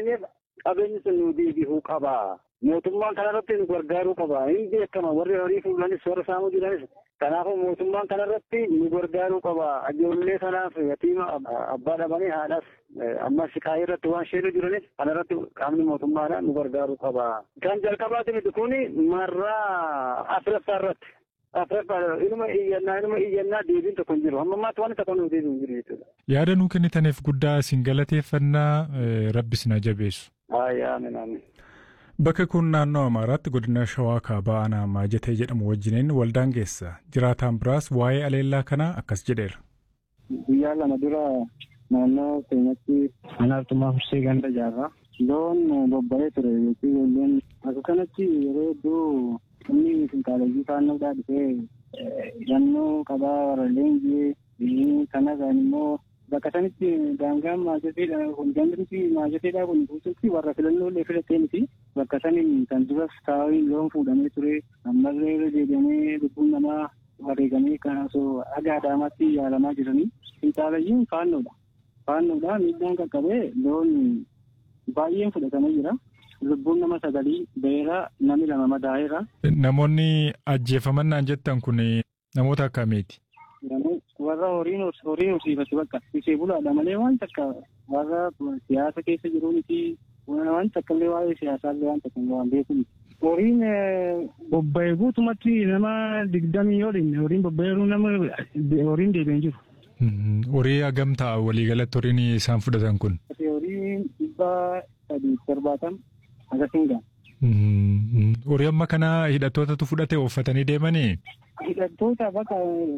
teenyeef qabeenyi sun nu deebi'uu qaba. Mootummaan kanarratti nu gargaaruu qaba. Hin beekama warri horii fuulanis warra saamuu jiranis. Kanaafuu mootummaan kanarratti nu gargaaruu qaba. Ijoollee kanaaf yatiima abbaa dhabanii haadhaaf amma shikaayii irratti waan sheeru jiranis kanarratti qaamni mootummaadhaan nu gargaaruu qaba. Kan jalqabaati miti kuni marraa afuraffaa irratti. Afuraffaa inuma iyyannaa inuma iyyannaa deebiin tokko hin jiru. Amma ammaatti waan tokko nu deebiin hin jiru jechuudha. Yaada nuu kennitaniif guddaa isin galateeffannaa rabbis na jabeessu. Aayaa amin amin. Bakka kun naannoo Amaaraatti godina Shawaa Kaabaa Aanaa Maajatee jedhamu wajjiniin waldaan geessa. Jiraataan biraas waa'ee aleellaa kanaa akkas jedheera. Guyyaa lama dura naannoo keenyatti mana artumaa fursee ganda jaarraa loon bobba'ee ture yookiin ijoolleen akka kanatti yeroo hedduu inni finqaaleyyii faannoodhaa dhufee hidhannoo qabaa warra leenjii kanarraan immoo bakka sanitti daangaan maajateedha kun gandritti maajateedha kun guututti warra filannoolee filattee miti bakka saniin kan duras taa'uun loon fuudhamee ture ammallee irra deebi'amee lubbuun namaa wareegamee kan osoo dhagaa daamaatti yaalamaa jiranii finxaalayyiin faannoodha. Faannoodha miidhaan qaqqabee loon baay'een fudhatamee jira. Lubbuun nama sagalii beera nami lama madaa'eera. Namoonni ajjeefaman naan jettan kun namoota akkamiiti? warra horiin horiin horsiifatu bakka ishee bulaadha malee waan takka warra siyaasa keessa jiru miti waan takka illee waa'ee siyaasaallee waan takka waan beeku miti. Horiin bobba'ee guutumatti nama digdamii yoodhin horiin bobba'eeru nama horiin deebi'een jiru. Horii hagam ta'a waliigalatti horiin isaan fudhatan kun? Horiin dhibba sadii torbaatan akkasiin ga'a. Horii amma kana hidhattootatu fudhate uffatanii deemanii? Hidhattoota bakka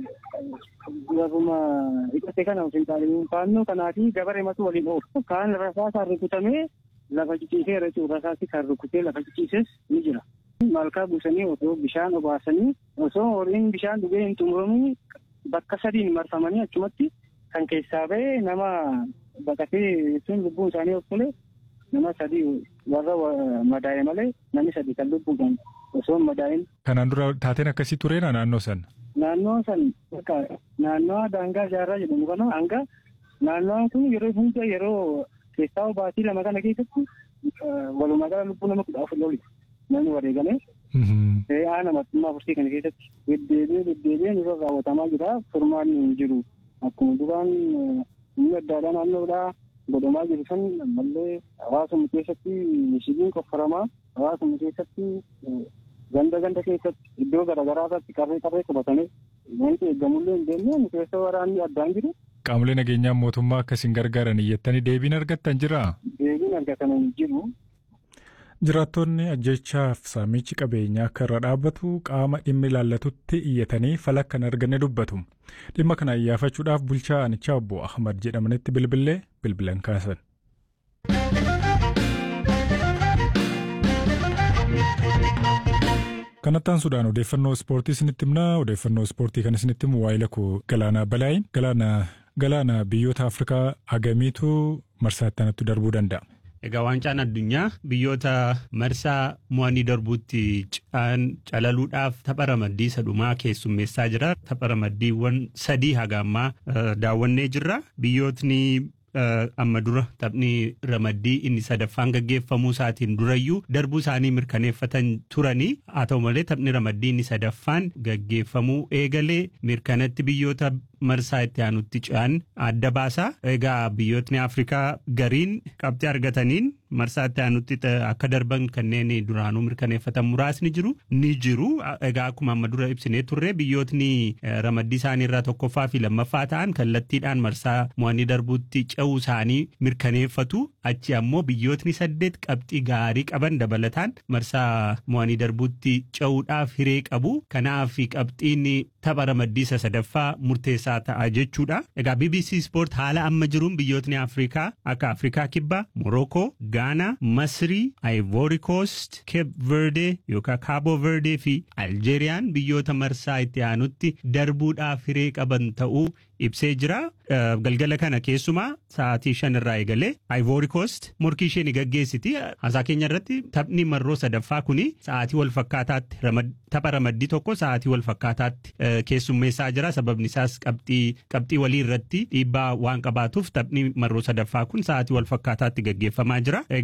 warruma hidhate kana finxaaliin faannoo kanaa fi gabaree matu waliin oolu. Kaan rasaasaan rukutamee lafa ciciiseera jechuudha. Rasaasni kan rukutee lafa ciciises ni jira. Malkaa buusanii osoo bishaan obaasanii osoo horiin bishaan dhugee hin xumuramin bakka sadiin marfamanii achumatti kan keessaa ba'e nama baqatee jechuun lubbuun isaanii of tole nama sadii warra madaa'e malee namni sadii kan lubbuudhaan osoo hin madaa'in. Kanaan dura taateen akkasii tureena naannoo sana? Naannoo san bakka naannoo daangaa jaarraa jedhamu kana hanga naannoon kun yeroo hunda yeroo keessaa baatii lama kana keessatti walumaa gala lubbuu nama kudha afur loli namni wareegame. Re'aa namattummaa fursii kana keessatti deddeebi'ee deddeebi'ee nurra raawwatamaa jira furmaan hin jiru akkuma duraan humni addaadhaa naannoodhaa godhamaa jiru san ammallee hawaasuma keessatti mishigiin qoffaramaa hawaasuma keessatti ganda ganda keessatti iddoo garaagaraa irratti qarree qarree qabatanii wanti eeggamullee hin deemne keessa waraanni addaan jiru. Qaamolee nageenyaa mootummaa akkasiin gargaaran iyyattanii deebiin argattan jiraa? Deebiin argatan hin jiru. Jiraattonni ajjechaaf saamichi qabeenyaa akka irra dhaabbatu qaama dhimmi ilaallatutti iyyatanii fala kan arganne dubbatu. Dhimma kana iyyaafachuudhaaf bulchaa aanichaa obbo Ahmad jedhamanitti bilbilee bilbilan kaasan. Kanattaan Sudaan odeeffannoo ispoortii isinitti himnaa odeeffannoo ispoortii kan isinitti himu waa'ee lakkoo Galaanaa Balaayin Galaana Galaana biyyoota Afrikaa hagamiitu marsaa itti darbuu danda'a. Egaa waancaan addunyaa biyyoota marsaa mo'anii darbuutti calaluudhaaf tapha ramaddii sadhumaa keessummeessaa jira. Tapha ramaddiiwwan sadii haga ammaa daawwannee jirra. Biyyootni amma dura taphni ramaddii inni sadaffaan gaggeeffamuu isaatiin durayyuu darbuu isaanii mirkaneeffatan turanii haa ta'u malee taphni ramaddii inni sadaffaan gaggeeffamuu eegalee mirkanatti biyyoota marsaa itti aanutti ce'an adda baasaa. Egaa biyyootni Afrikaa gariin qabxii argataniin marsaa itti aanutti akka darban kanneen duraanuu mirkaneeffatan muraasni jiru ni jiru. Egaa akkuma amma dura ibsinee turre biyyootni ramaddii isaanii irraa tokkoffaa fi lammaffaa ta'an kallattiidhaan marsaa mo'anii darbuutti ce'uu isaanii mirkaneeffatu. Achi ammoo biyyootni saddeet qabxii gaarii qaban dabalataan marsaa mo'anii darbuutti ce'uudhaaf hiree qabu. Kanaaf qabxiin tapha ramaddii isa sadaffaa murteessaa ta'a jechuudha. Egaa BBC Sport haala amma jiruun biyyootni Afrikaa akka Afrikaa Kibbaa, Morocco, Ghana, Masrii, Ivory Coast, Cape Verde yookaan Cabo Verde fi Algeeriyaan biyyoota marsaa itti aanutti darbuudhaaf hiree qaban ta'uu ibsee jira. Galgala kana keessumaa sa'aatii shan irraa eegalee Ivory Coast morkii ishee ni gaggeessiti. Haasaa keenya irratti taphni marroo sadaffaa kuni sa'aatii wal fakkaataatti tapha ramaddii tokko sa'aatii wal fakkaataatti keessummeessaa jira. Sababni isaas qabxii qabxii walii irratti dhiibbaa waan qabaatuuf taphni marroo sadaffaa kun sa'aatii wal fakkaataatti gaggeeffamaa jira.